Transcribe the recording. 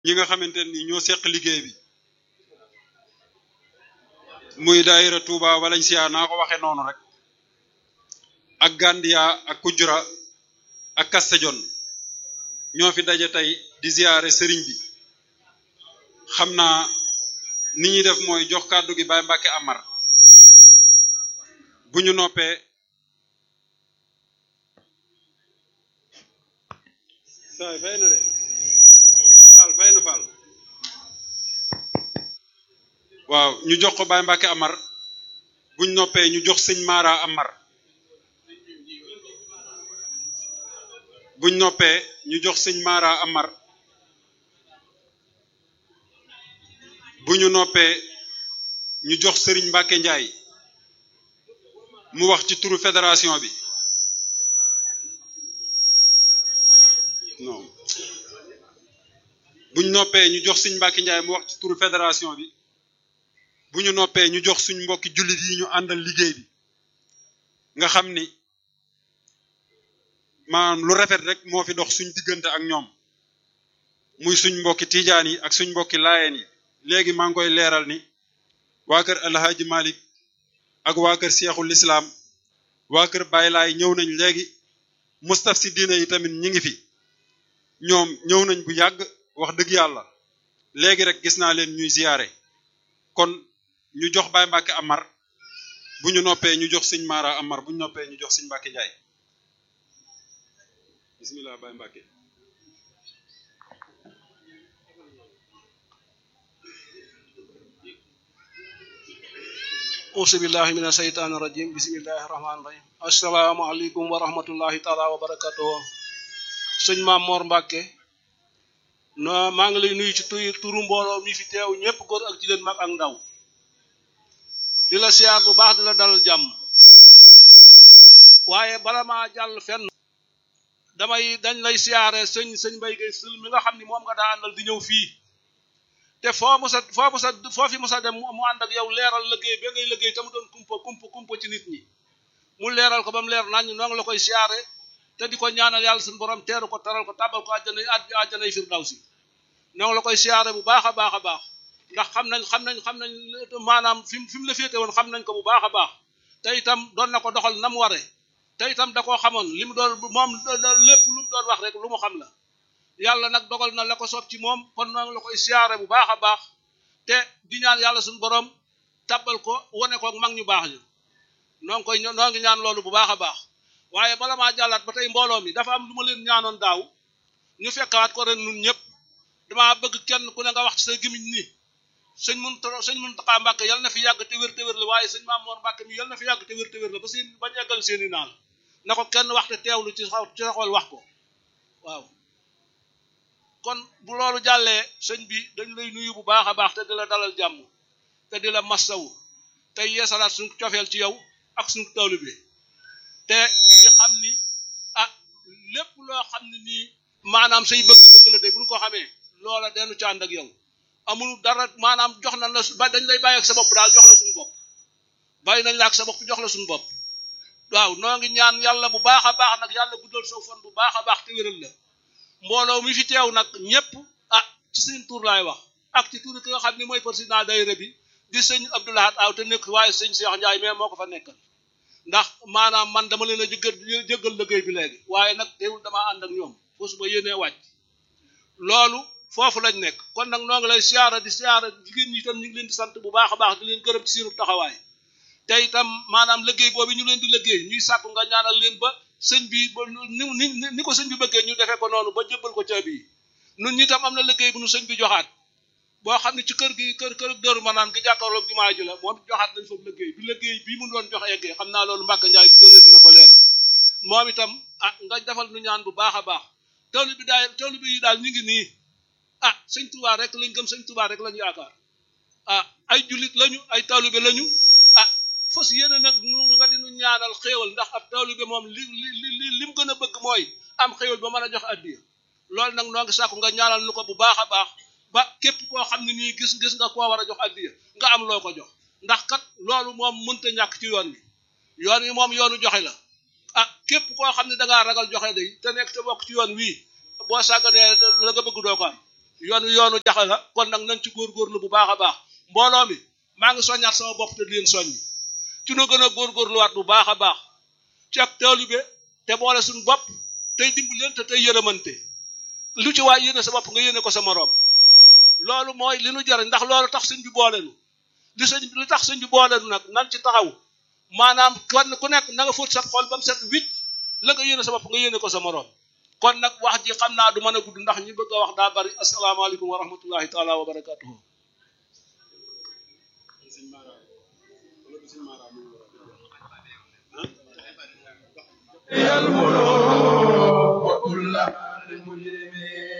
ñi nga xamante ni ñoo seq liggéey bi muy daayira Touba Valencia naa ko waxee noonu rek ak Gandia ak Kujura ak Castellón ñoo fi daje tey di ziyaare sëriñ bi xam naa ni ñuy def mooy jox kàddu gi Baye Mbacke Amar bu ñu noppee saay fay na de faal fay na faal waaw ñu jox ko Baye Mbacke Amar buñ noppee ñu jox sëñ Mara Amar buñ noppee ñu jox sëñ Mara Amar bu ñu noppee ñu jox sëriñ Mbacke Ndiaye mu wax ci turu fédération bi non buñ noppee ñu jox sëñ Mbacke Ndiaye mu wax ci turu fédération bi bu ñu noppee ñu jox suñ mbokki jullit yi ñu àndal liggéey bi nga xam ni maanaam lu rafet rek moo fi dox suñ diggante ak ñoom muy suñ mbokki tijaan yi ak suñ mbokki laayeen yi léegi maa ngi koy leeral ni waa kër alhaaji malik ak waa kër seexul islaam waa kër Baay Laay ñëw nañ léegi mustaf si diine yi tamit ñi ngi fi ñoom ñëw nañ bu yàgg wax dëgg yàlla léegi rek gis naa leen ñuy ziyaare kon ñu jox Baye Mbacke Amar bu ñu noppee ñu jox sëñ Mara Amar bu ñu noppee ñu jox sëñ Mbacke Ndiaye bismillah Baye Mbacke auzu billahi mina sheytaani rajim bismillahi rahmaani rahim asalaamaaleykum wa rahmatullahi taala wa barakatuhu sëñ Maam Mor Mbacke no maa ngi lay nuyu ci tu turu mbooloo mi fi teew ñëpp góor ak jigéen mag ak ndaw di la siyaar bu baax di la dalal jàmm waaye bala maa jàll fenn damay dañ lay siyaare sëñ sëñ Mbay Gay Sil mi nga xam ni moom nga daa àndal di ñëw fii te foo musa foo musa foo fi musa dem mu ànd ak yow leeral liggéey ba ngay liggéey te mu doon kumpa kumpa kumpa ci nit ñi mu leeral ko ba mu leer nañ noo ngi la koy siyaare te di ko ñaanal yàlla suñu borom teeru ko taral ko tabal ko àjjana àjjanay firdawsi noo ngi la koy siyaare bu baax a baax a baax ndax xam nañ xam nañ xam nañ maanaam fi mu fi mu la féete woon xam nañ ko bu baax a baax te itam doon na ko doxal na mu waree te itam da koo xamoon li mu doon moom lépp lu mu doon wax rek lu mu xam la yàlla nag dogal na la ko soob ci moom kon noo ngi la koy siyaare bu baax a baax te di ñaan yàlla suñu borom tabbal ko wane ko mag ñu baax ñu noo ngi koy noo ngi ñaan loolu bu baax a baax waaye bala maa jàllaat ba tey mbooloo mi dafa am lu ma leen ñaanoon daaw ñu fekkaat ko ren nun ñëpp damaa bëgg kenn ku ne nga wax ci sa gimiñ ni sëñ mun sëñ Muntaxa Mbàkke yal na fi yàgg te wér te wér la waaye sëñ Maam Mor Mbàkke mi yal na fi yàgg te wér te wér la ba seen bañ eggal seeni naal na ko kenn wax te teewlu ci xaw ci xool wax ko waaw kon bu loolu jàllee sëñ bi dañ lay nuyu bu baax a baax te di la dalal jàmm te di la massawu te yeesalaat suñu cofeel ci yow ak suñu tawlu bi te di xam ni ah lépp loo xam ne nii maanaam say bëgg-bëgg la de bu ñu ko xamee loola denu ci ànd ak yow amul dara maanaam jox nañ la ba dañ lay bàyyi ak sa bopp daal jox la suñu bopp bàyyi nañ la ak sa bopp jox la suñu bopp waaw noo ngi ñaan yàlla bu baax a baax nag yàlla guddal soo fan bu baax a baax te wéral la mbooloo mi fi teew nag ñëpp ah ci seen tur laay wax ak ci tur ki nga xam ne mooy président daayira bi di sëñ Abdoulahat Aw te nekk waaye sëñ Cheikh Ndiaye mais moo ko fa nekkal ndax maanaam man dama leen a jëggal jëggal liggéey bi léegi waaye nag teewul damaa ànd ak ñoom foosu ba yéenee wàcc loolu foofu lañ nekk kon nag noo ngi lay siyaara di siyaara jigéen ñi itam ñu ngi leen di sant bu baax a baax di leen gërëm ci seenu taxawaay te itam maanaam liggéey boobu ñu leen di liggéey ñuy sàkku nga ñaanal leen ba sëñ bi ba ni ni ni ko sëñ bi bëggee ñu defee ko noonu ba jébbal ko caabi yi nun ñi tam am na liggéey bu nu sëñ bi joxaat boo xam ne ci kër gi kër kër dëru ma naan gi jàkkaarloog jumaa ji la moom joxaat nañ foofu liggéey bi liggéey bii mu doon jox eggee xam naa loolu Mbàkke Njaay bi doole dina ko leeral moom itam ah nga defal nu ñaan bu baax a baax tawlu bi daal tawlu bi yi daal ñu ngi nii ah sëñ Tuubaa rek lañ gëm sëñ Tuubaa rek lañu yaakaar ah ay jullit lañu ay taalibe lañu ah fas yéene nag nu nga dinu ñaanal xéewal ndax ab taalibe moom li li li li mu gën a bëgg mooy am xéewal ba mën a jox addiya loolu nag noo ngi sàkku nga ñaanal nu ko bu baax a baax ba képp koo xam ne nii gis gis nga koo war a jox addiya nga am loo ko jox ndax kat loolu moom mënta ñàkk ci yoon wi yoon wi moom yoonu joxe la ah képp koo xam ne dangaa ragal joxe day te nekk te bokk ci yoon wii boo sàgganee la nga bëgg doo ko am yoonu yoonu jaxe la kon nag nañ ci góorgóorlu bu baax a baax mbooloo mi maa ngi soññaat sama bopp te di leen soññi ci nu gën a góorgóorluwaat bu baax a baax ci ak taalibe te boole suñu bopp tey dimbalante tey yërëmante lu ci waay yéene sa bopp nga yéene ko sa moroom loolu mooy li nu jariñ ndax loolu tax sëñ bi boolenu li sëñ li tax sëñ bi boolenu nag nan ci taxaw maanaam kon ku nekk na nga fóot sa xol ba mu set wicc la nga yéene sa bopp nga yéene ko sa moroom kon nag wax ji xam naa du mën a gudd ndax ñi bëgg a wax daa bari asalaamaaleykum wa rahmatullahi taala wa barakatuhu